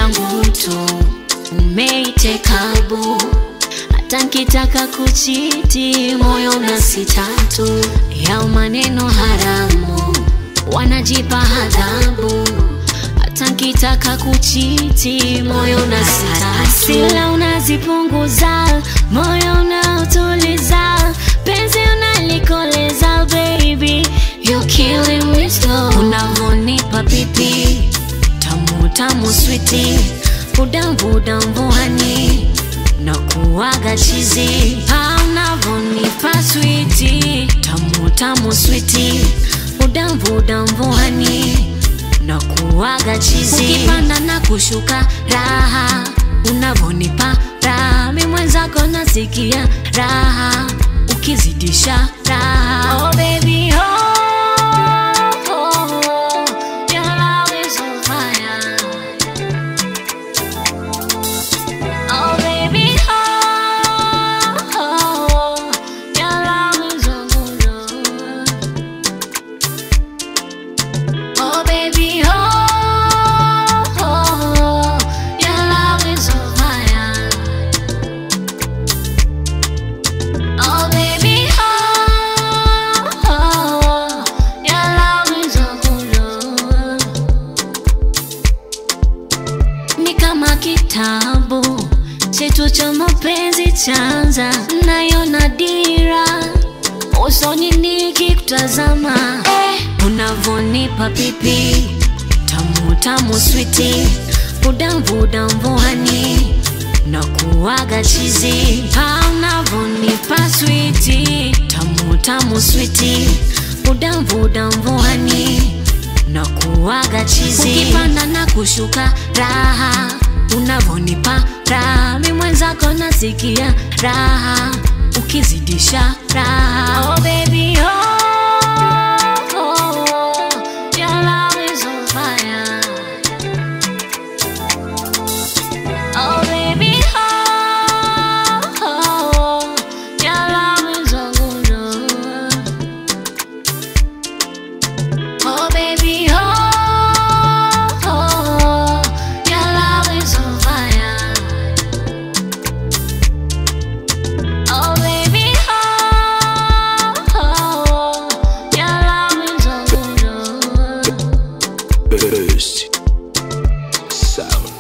yangu tu umeitekabu hata nkitaka kuchiti moyo na sitatu yao maneno haramu wanajipa adhabu hata nkitaka kuchiti moyo na sitatu sila unazipunguza moyo unautuliza penzi unalikoleza baby you killing me slow unavonipa pipi tamu tamu switi udamvudamvuhani na kuwaga chizi unavonipa switi tamu tamu switi udamvudamvuhani na kuwaga chizi ukipanda na kushuka raha unavonipa raha mi mwenzako nasikia raha ukizidisha raha oh baby oh, oh, your love is on fire. Oh baby oh, oh, your love is on fire. Oh baby, oh, oh, your love is on fire. Oh baby, oh, oh, your love is on fire. Ni kama kitabu chetu cha mapenzi chanza, nayona dira usoni nikikutazama eh, unavonipa pipi tamu tamu switi udamvudamvuhani na kuwaga chizi Ah, unavonipa switi tamu tamu switi udamvudamvuhani na kuwaga chizi ukipanda na kushuka raha unavonipa raha mi mwenzako nasikia raha ukizidisha raha oh baby oh, oh, your love is on fire oh baby oh, oh, your love is on fire Oh baby, oh, oh, your love is on fire. Oh baby, oh, oh, your love is on fire. Burst Sound.